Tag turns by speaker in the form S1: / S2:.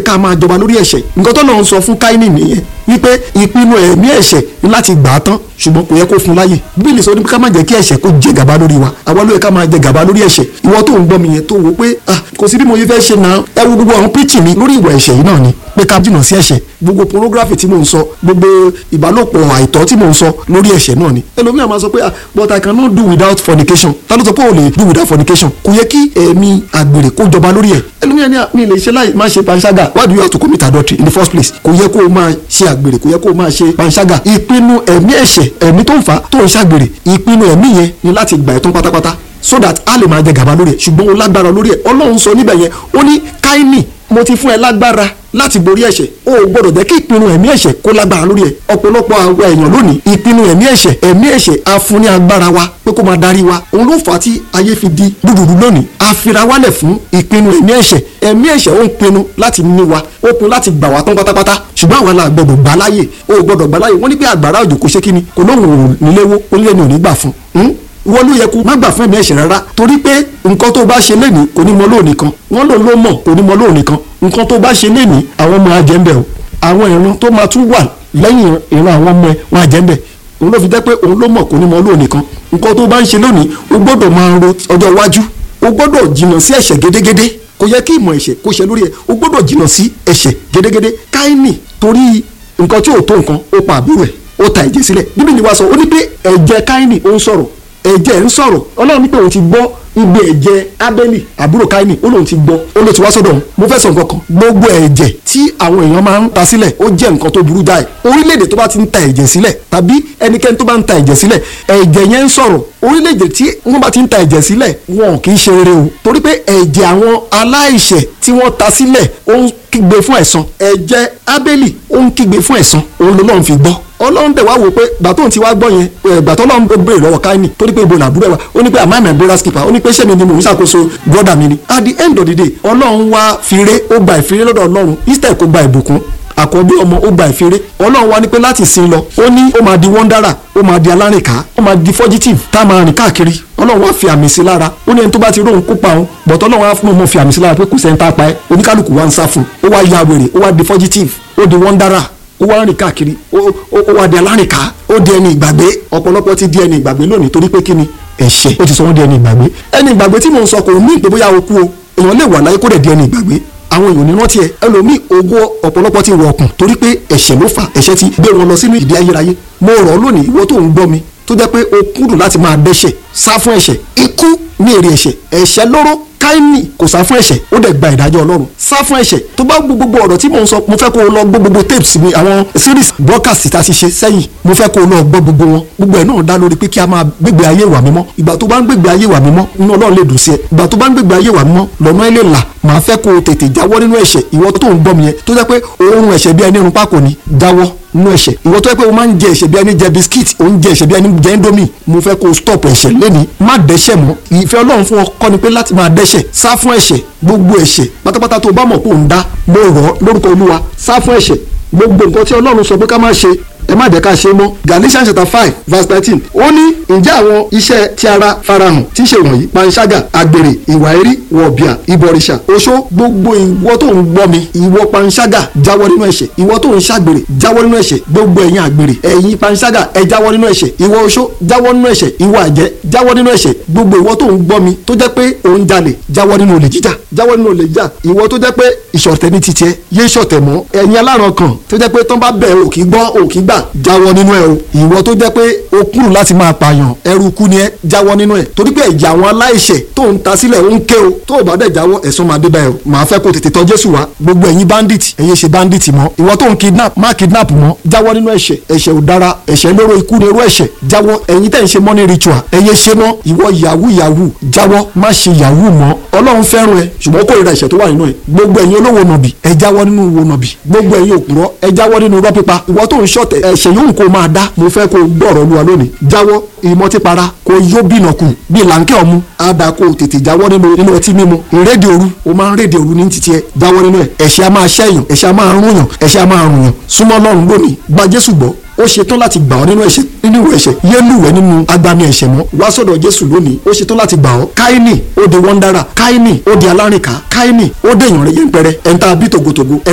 S1: ká máa jọba lórí ẹ̀ṣẹ̀ nǹkan tó lọ́n sọ fún káínì nìyẹn wípé ìpinnu ẹ̀mí ẹ̀ṣẹ̀ ní láti gbà á tán ṣùgbọ́n kò yẹ kó fún láyè bíbélì sọ ní ká má jẹ́ kí ẹ̀ṣẹ̀ kó jẹ gàba lórí wa àwa ló yẹ ká máa jẹ gàba lórí ẹ̀ṣẹ̀ ìwọ tó ń gbọ́ mi yẹn tó wò pé ah kò sí bí mo yẹ fẹ́ ṣe náà ẹ wo gbogbo àwọn píìtì mi lórí ìwà ẹ̀ṣẹ̀ yìí náà ni pé ká jìnnà sí ẹ̀ṣẹ̀ gbogbo pornography tí mò ń sọ gbogbo ìbálòpọ̀ àìtọ́ tí mò ń sọ lórí ẹ̀ṣẹ̀ náà ni ẹlòmíràn máa sọ pé ah but I cannot do without fornication ta ló sọ pé o lè do without fornication kò yẹ kí ẹ̀mí àgbèrè kó jọba lórí ẹ̀ ẹlòmíràn ní mi lè ṣe láì má ṣe panṣágà why do you have to commit adultery in the first place kò yẹ kó o máa ṣe àgbèrè kò yẹ kó o máa ṣe panṣágà ìpinnu ẹ̀mí ẹ̀ṣẹ̀ ẹ̀mí tó ń fà tó ń ṣàgbèrè ìpinnu ẹ̀mí yẹn ni láti gbà ẹ̀ tán pátápátá so that a lè máa jẹ gàba lórí ẹ̀ ṣùgbọ́n o lágbára lórí ẹ̀ ọlọ́run sọ níbẹ̀ yẹn ó ní káínì mo ti fún ẹ lágbára láti borí ẹ̀ṣẹ̀ o ò gbọ́dọ̀ jẹ́ kí ìpinnu ẹ̀mí ẹ̀ṣẹ̀ kó lágbára lórí ẹ̀ ọ̀pọ̀lọpọ̀ àwọn èèyàn lónìí ìpinnu ẹ̀mí ẹ̀ṣẹ̀ ẹ̀mí ẹ̀ṣẹ̀ a fún ní agbára wa pé kó máa darí wa òun ló fà á tí ayé fi di dúdúdú lónìí a fira wálẹ̀ fún ìpinnu ẹ̀mí ẹ̀ṣẹ̀ ẹ̀mí ẹ̀ṣẹ̀ ó ń pinnu láti ní wa ó pinnu láti gbà wá tán pátápátá ṣùgbọ́n àwọn la gbọ́dọ̀ gbà láàyè o ò gbọ́dọ̀ gbà láàyè wọ́n ní pé àgbàrá òjò kò ṣe kíni kò lóhùn níléwó onílé ni ò ní gbà fún wọ́n ló yẹ kó má gbà fún ẹ̀mí ẹ̀ṣẹ̀ rárá torí pé nǹkan tó bá ṣe lénìí kò ní mọ lóòní kan wọ́n lò ló mọ̀ kò ní mọ lóòní kan nǹkan tó bá ṣe lénìí àwọn ọmọ ajẹ́ńbẹ̀ o àwọn ìran tó máa tún wà lẹ́yìn ìran àwọn ọmọ ẹ̀ wọn ajẹ́ńbẹ̀ òun ló fi jẹ́ pé òun ló mọ̀ kò ní mọ lóòní kan nǹkan tó bá ń ṣe lónìí o gbọ́dọ̀ máa ro ọjọ́ iwájú o gbọ́dọ̀ jìnnà sí ẹ̀ṣẹ̀ gédégédé kò yẹ kí ìmọ̀ ẹ̀ṣẹ̀ kó ṣe lórí ẹ̀ o gbọ́dọ̀ jìnnà sí ẹ̀ṣẹ̀ gédégédé káínì torí nǹkan tí ò tó nǹkan ó pa àbúrò ẹ̀ ó ta ẹ̀jẹ̀ sílẹ̀ bíbélì wa sọ ó ní pé ẹ̀jẹ̀ káínì ó ń sọ̀rọ̀ ẹ̀jẹ̀ ń sọ̀rọ̀ ọlọ́run ní pé òun ti gbọ́ igbe ẹ̀jẹ̀ abẹ́lì àbúrò káínì ó lóun ti gbọ́ ó ló ti wá sọ́dọ̀ òun mo fẹ́ sọ nǹkan kan gbogbo ẹ̀jẹ̀ tí àwọn èèyàn máa ń ta sílẹ̀ ó jẹ́ nǹkan tó burú jáì orílẹ̀-èdè tó bá ti ń ta ẹ̀jẹ̀ sílẹ̀ tàbí ẹnikẹ́ni tó bá ń ta ẹ̀jẹ̀ sílẹ̀ ẹ̀jẹ̀ yẹn ń sọ̀rọ̀ orílẹ̀-èdè tí wọ́n bá ti ń ta ẹ̀jẹ̀ sílẹ̀ wọn kì í ṣe rere o torí pé ẹ̀jẹ̀ àwọn aláìṣẹ̀ tí wọ́n ta sílẹ̀ ó ń kígbe fún ẹ̀san ẹ̀jẹ̀ abẹ́lì ó ń kígbe fún ẹ̀san òun lọ́lọ́run fi gbọ́ ọlọ́run dẹ̀ wá wò pé gbàtọ́ ti wá gbọ́ yẹn gbàtọ́ ọlọ́run tó béèrè lọ́wọ́ káyìnì torí pé ibo làbúrò ẹ̀ wá ó ní pé àmọ́ àmọ́ ẹ̀bùrọ̀ skipper ó ní pé sẹ́mi ni mò ń ṣàkóso brọ́dà mi ni at the end of the day ọlọ́run wá fire ó gba ìfire lọ́dọ̀ ọlọ́run instead kó gba ìbùkún àkọ́bí ọmọ ó gba ìfire ọlọ́run wá ní pé láti sin lọ ó ní ó máa di wọ́ndára ó máa di alárìnká ó máa di fugitive tá a máa rìn káàkiri ọlọ́run wá fi àmì sí lára ó ní ẹni tó bá ti róhun kópa òun bọ̀tọ̀ ọlọ́run wá fún ọmọ fi àmì sí lára pé kò sẹ́ńtà pa ẹ́ oníkálukú wá ń sá fún ó wá ya wèrè ó wá di fugitive ó di wọ́ndára ó wá rìn káàkiri ó wá di alárìnká ó di ẹni ìgbàgbé ọ̀pọ̀lọpọ̀ ti di ẹni ìgbàgbé lónìí torí pé kíni ẹ̀ṣẹ̀ ó ti sọ wọ́n di ẹni ìgbàgbé ẹni ìgbàgbé tí mò ń sọ kò ní ìpè bóyá o kú o èèyàn lè wà láyé kó dẹ̀ di ẹni ìgbàgbé àwọn èèyàn nínú tiẹ̀ ẹlòmíì ogún ọ̀pọ̀lọpọ̀ ti rọ̀ ọ̀kùn torí pé ẹ̀ṣẹ̀ ló fà ẹ̀ṣẹ̀ ti gbé wọn lọ sínú ìdí ayérayé mo rọ̀ ọ́ lónìí ìwọ tó ń gbọ́ mi tó jẹ́ pé o kúrò láti máa dẹ́ṣẹ̀ sá fún ẹ̀ṣẹ̀ ikú ní èrè ẹ̀ṣẹ̀ ẹ̀ṣẹ̀ lóró káínì kò sá fún ẹ̀ṣẹ̀ ó dẹ̀ gba ìdájọ́ ọlọ́run sá fún ẹ̀ṣẹ̀ tó bá gbogbo ọ̀rọ̀ tí mò ń sọ mo fẹ́ kó o lọ gbọ́ gbogbo tapes mi àwọn series broadcast tá a ti ṣe sẹ́yìn mo fẹ́ kó o lọ gbọ́ gbogbo wọn gbogbo ẹ̀ náà dá lórí pé kí a máa gbégbé ayé ìwà mímọ́ ìgbà tó bá ń gbégbé ayé ìwà mímọ́ inú ọlọ́run lè dùn sí ẹ ìgbà tó bá ń gbégbé ayé ìwà mímọ́ lọ́nà ilé là màá fẹ́ kó o tètè jáwọ́ nínú ẹ̀ṣẹ̀ ìwọ tó ń gbọ́ mi yẹn tó jẹ́ pé oorun ẹ̀ṣẹ̀ bí ẹni irun pákó ni jáwọ́ nínú ẹ̀ṣẹ̀ ìwọ tó yẹ pé o máa ń jẹ ẹ̀ṣẹ̀ bí ẹni jẹ biskit o ń jẹ ẹ̀ṣẹ̀ bí ẹni jẹ indomie mo fẹ́ kó o stop ẹ̀ṣẹ̀ lẹ́ni má dẹ́ṣẹ̀ mọ́ ìfẹ́ ọlọ́run fún ọ kọ́ ni pé láti máa dẹ́ṣẹ̀ sá fún ẹ̀ṣẹ̀ gbogbo ẹ̀ṣẹ̀ pátápátá tó o bá mọ̀ pé ò ń dá mo rọ̀ ọ́ lórúkọ olúwa sá fún ẹ̀ṣẹ̀ gbogbo nǹkan tí ọlọ́run sọ pé ká má ṣe ẹ má jẹ́ ká ṣe mọ́ galatians chapter five verse nineteen ó ní ǹjẹ́ àwọn iṣẹ́ tí ara farahàn tí ń ṣe wọ̀nyí panṣágà àgbèrè ìwà erí wọ̀bìà ìbọ̀rìṣà oṣó gbogbo ìwọ tó ń gbọ́ mi ìwọ panṣágà jáwọ́ nínú ẹ̀ṣẹ̀ ìwọ tó ń ṣàgbèrè jáwọ́ nínú ẹ̀ṣẹ̀ gbogbo ẹ̀yin àgbèrè ẹ̀yin panṣágà ẹ jáwọ́ nínú ẹ̀ṣẹ̀ ìwọ oṣó jáwọ́ nínú ẹ̀ṣẹ̀ ìwọ àjẹ́ jáwọ́ nínú ẹ̀ṣẹ̀ gbogbo ìwọ tó ń gbọ́ mi tó jẹ́ pé òun jalè jáwọ́ nínú olè jíjà jáwọ́ nínú olè jíjà ìwọ tó jẹ́ pé ìṣọ̀tẹ̀ ní titiẹ yé ṣọ̀tẹ̀ mọ́ ẹ̀yin aláràn kan tó jẹ́ pé tán bá bẹ̀ ò kì í gbọ́ ò kì í gbà jáwọ́ nínú ẹ̀ o ìwọ tó jẹ́ pé o kúrò láti máa pààyàn ẹrú kú ni ẹ jáwọ́ nínú ẹ̀ torí pé ẹ̀jẹ̀ àwọn aláìṣẹ̀ tó ń ta sílẹ̀ ń ké o tó o bá dẹ̀ jáwọ́ ẹ̀san máa dé báyìí o màá fẹ́ kó tètè tọ̀ Jésù wá gbogbo ẹ̀yin bandit ẹ̀yin ṣe bandit mọ́ ìwọ tó ń kidnap má kidnap mọ́ jáwọ́ nínú ẹ̀ṣẹ̀ ẹ̀ṣẹ̀ ò dára ẹ̀ṣẹ̀ lóró ikú ni irú ẹ̀ṣẹ̀ jáwọ́ ẹ̀yin tẹ̀ ń ṣe money ritual ẹ̀yẹ ṣe mọ́ ìwọ yahoo yahoo jáwọ́ má ṣe yahoo mọ́ Ọlọ́run fẹ́ràn ẹ ṣùgbọ́n ó kórìíra ẹ̀ṣẹ̀ tó wà nínú ẹ gbogbo ẹ̀yin olówó nàbì ẹ jáwọ́ nínú owó nàbì gbogbo ẹ̀yin òpùrọ́ ẹ jáwọ́ nínú irọ́ pípa ìwọ tó ń ṣọ̀tẹ̀ ẹ̀ṣẹ̀ yóò kó máa dá mo fẹ́ kó gbọ́rọ̀ olúwa lónìí jáwọ́ ìmọ̀típara kó yó bìnà kù bí làǹkẹ́ ọ̀mú àdá kó tètè jáwọ́ nínú nínú ọtí mímu ìrédè òru o máa ń rédè òru ní títí ẹ jáwọ́ nínú ẹ ẹ̀ṣẹ̀ a máa ṣẹ́yàn ẹ̀ṣẹ̀ a máa rúnyàn ẹ̀ṣẹ̀ a máa rùnyàn súnmọ́ Ọlọ́run lónìí gba Jésù gbọ́ ó ṣetán láti gbà ọ́ nínú ẹ̀ṣẹ̀ nínú ìwé ẹ̀ṣẹ̀ yé lúwẹ̀ nínú agbami ẹ̀ṣẹ̀ mọ́ wá sọ́dọ̀ Jésù lónìí ó ṣetán láti gbà ọ́ káínì ó di wọ́ndára káínì ó di alárìnká káínì ó dèèyàn rẹ̀ yẹn pẹrẹ ẹ̀ńtà bí tògótògó